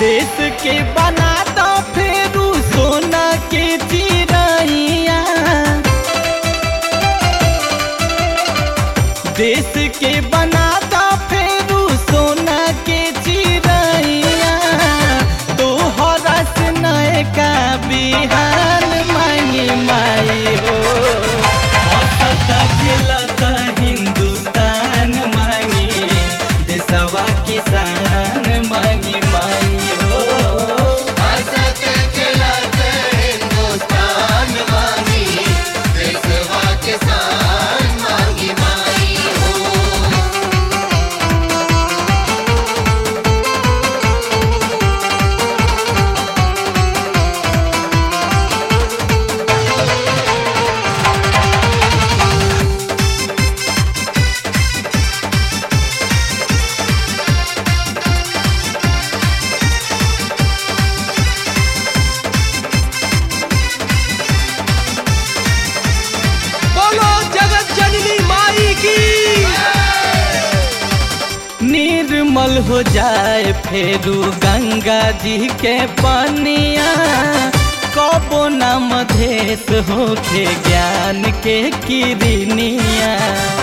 देश के बना दो फेरू सोना के चिड़ैया देश के बना दो फेरू सोना के चिड़ैया तोहरा से नयका बिहान मांगी माई हो हंसता खेलता हिंदुस्तान मांगी देशवा किसान मांगी माई हो हंसत खिलत हिंदुस्तान मांगी देशवा किसान मांगी माई हो बोलो जगत जननी माई की निर्मल हो जाए फेरू गंगा जी के पनिया कबो न मधेश होके ज्ञान के किरनिया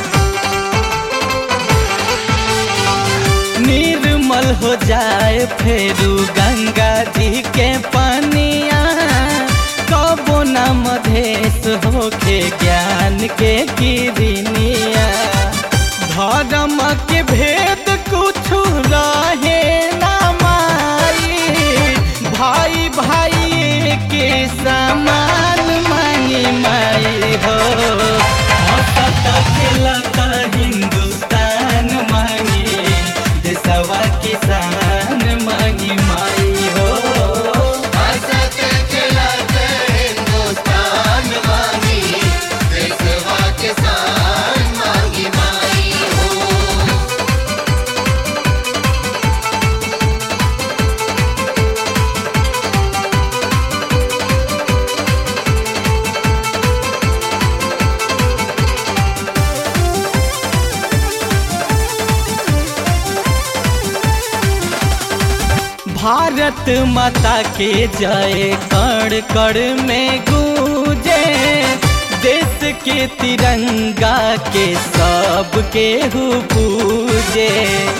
निर्मल हो जाए फेरू गंगा जी के पनिया कबो न मधेश होके ज्ञान के किरनिया धर्म के भेद कुछ रहे ना माई भाई भाई के समान मांगी माई हो हंसता खेलता हिंदुस्तान मांगी देशवा किसान मांगी माई हो हंसत खिलत हिंदुस्तान मांगी देशवा किसान मांगी माई हो भारत माता के जय कण कण में गूंजे देश के तिरंगा के सब के हु पूजे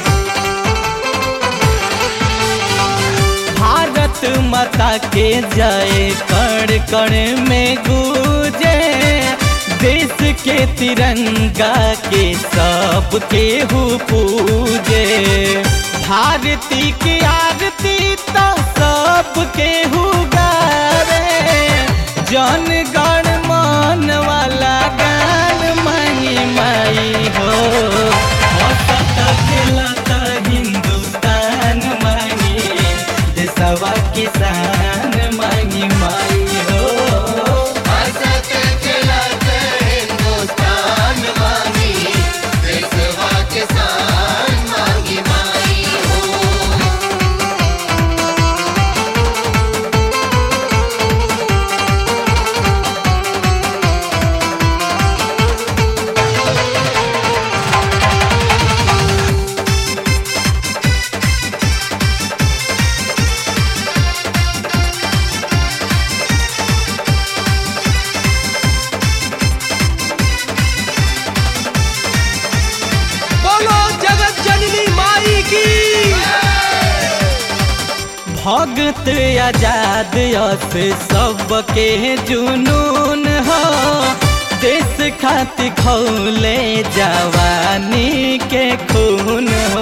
भारत माता के जय कण कण में गूंजे देश के तिरंगा के सब के हु पूजे भारती की आरती तो सब के हु गावे जन गण मन वाला गान माई माई हो हंसता खेलता हिंदुस्तान मांगी देशवा किसान मांगी माई हो हंसत खिलत हिंदुस्तान मांगी देशवा किसान मांगी माई हो बोलो जगत जननी माई की भगत आजाद यस सबके जुनून हो देश खातिर खौले जवानी के खून हो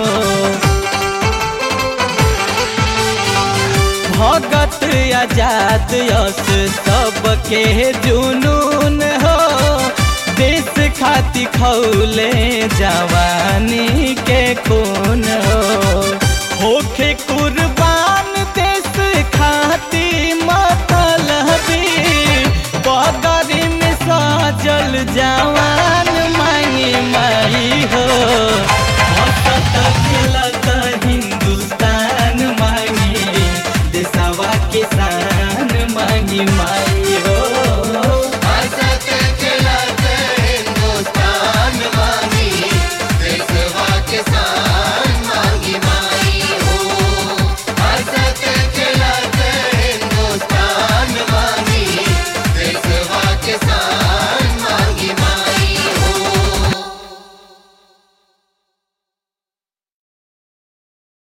भगत आजाद यस सबके जुनून हो देश खातिर खौले जवानी के खून हो होखे कुर्बान देश खाती मतलबी बदरी में सजल जवान